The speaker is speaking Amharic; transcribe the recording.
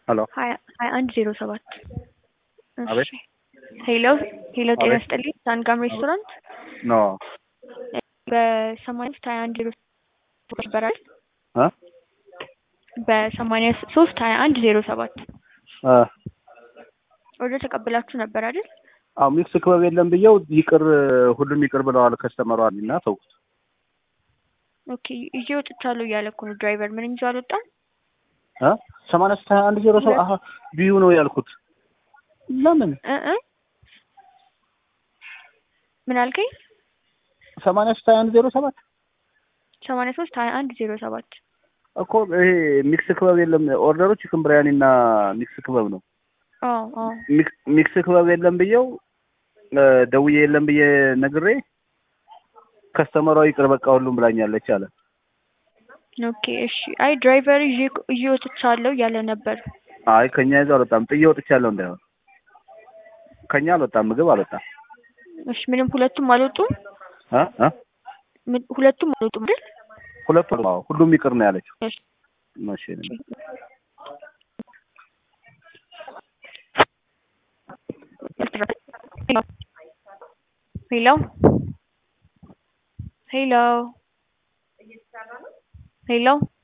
ሄሎ ሀያ ሀያ አንድ ዜሮ ሰባት አቤት ሄሎ ሄሎ ጤና አቤት። ይስጥልኝ ሳንጋም ሬስቶራንት ኖ በሰማንያ ሶስት ሀያ አንድ ዜሮ ሰባት ይበራል እ በሰማንያ ሶስት ሀያ አንድ ዜሮ ሰባት እ ኦርደር ተቀብላችሁ ነበር አይደል? አዎ ሚክስ ክበብ የለም ብየው ይቅር ሁሉም ይቅር ብለዋል ከስተመሯል እና ተውኩት። ኦኬ ይዤ ወጥቻለሁ እያለ እኮ ነው ድራይቨር። ምንም ይዞ አልወጣም። እ ሰማንያ ሶስት ሀያ አንድ ዜሮ ሰባት አሀ ቢዩ ነው ያልኩት። ለምን እ እ ምን አልከኝ? ሰማንያ ሶስት ሀያ አንድ ዜሮ ሰባት ሰማንያ ሶስት ሀያ አንድ ዜሮ ሰባት እኮ ይሄ ሚክስ ክበብ የለም ኦርደሩ ቺክን ብሪያኒ እና ሚክስ ክበብ ነው። አዎ አዎ ሚክስ- ሚክስ ክበብ የለም ብየው እ ደውዬ የለም ብዬ ነግሬ ከስተመሯ ይቅር በቃ ሁሉም ብላኛለች አለ። ኦኬ እሺ። አይ ድራይቨር ይዤ ይዤ ወጥቻለሁ እያለ ነበር። አይ ከኛ ይዞ አልወጣም ጥዬ ወጥቻለሁ እንዳይሆን ከኛ አልወጣም ምግብ አልወጣም እሺ ምንም ሁለቱም አልወጡም። እ እ ምን- ሁለቱም አልወጡም አይደል? ሁለቱ አዎ ሁሉም ይቅር ነው ያለችው። እሺ እሺ ሄሎ ሄሎ ሄሎ